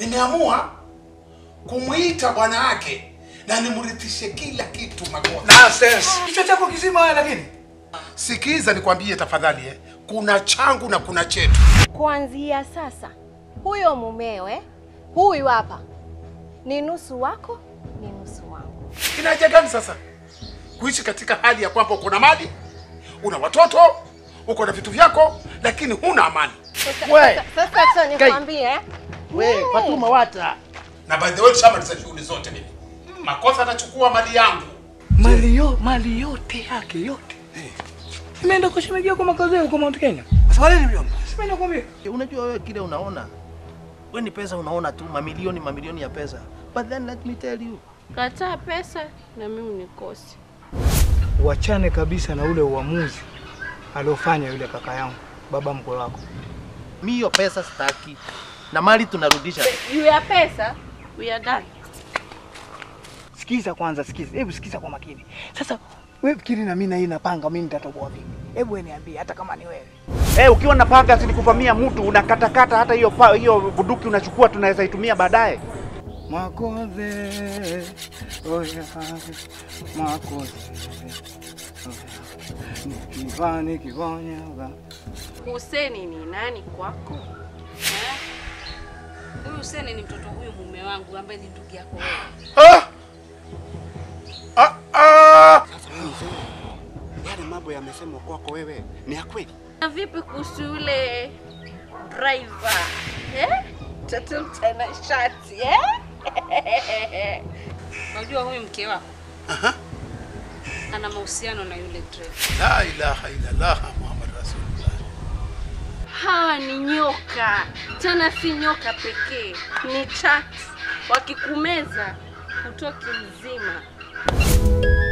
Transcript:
nimeamua kumwita bwana wake na nimrithishe kila kitu Makosa. Nonsense. Kichwa chako kizima wewe lakini. Sikiza nikwambie tafadhali, eh. kuna changu na kuna chetu. Kuanzia sasa, huyo mumewe huyu hapa ni nusu wako, ni nusu wangu. Ina haja gani sasa kuishi katika hali ya kwamba uko na mali, una watoto, uko na vitu vyako, lakini huna amani? Sasa- We. sasa- Sasa acha nikwambie eh. We, Mm. Fatuma wata. Na by the way, tushamaliza shughuli zote mimi. Makosa atachukua mali yangu. Mali yo, mali yote yake yote. Imeenda kwa shemeji yako makazi yako Mount Kenya. Swali ni mjomba. Simeenda kwambia. Unajua wewe kile unaona, we ni pesa unaona tu, mamilioni mamilioni ya pesa, but then let me tell you, Kataa pesa na mimi unikose. Uachane kabisa na ule uamuzi aliofanya yule kaka yangu, baba mkwe wako. mi hiyo pesa sitaki, na mali tunarudisha. Juu ya pesa, we are done. Sikiza kwanza, sikiza. Hebu sikiza kwa makini. Sasa wewe fikiri na mimi na hii napanga mimi nitatoboa vipi? Hebu wewe niambie hata kama ni wewe. Eh, ukiwa na panga silikuvamia mtu unakatakata hata hiyo pa- hiyo bunduki unachukua tunaweza itumia baadaye. Makoze. Oya. Makoze. Kivani kivonya. Huseni ni nani kwako? Eh? Huyu Huseni ni mtoto huyu mume wangu ambaye ni ndugu yako wewe. Ah! Ah, ah! Yale mambo yamesemwa kwako wewe ni ya kweli? Na vipi kuhusu yule driver? Eh? Mtoto mtana shati, eh? Unajua huyu mke wako? Aha. Ana mahusiano na yule driver. La ilaha illallah Muhammad Rasulullah. Hawa ni nyoka, tena si nyoka pekee, ni chati. Wakikumeza hutoki mzima.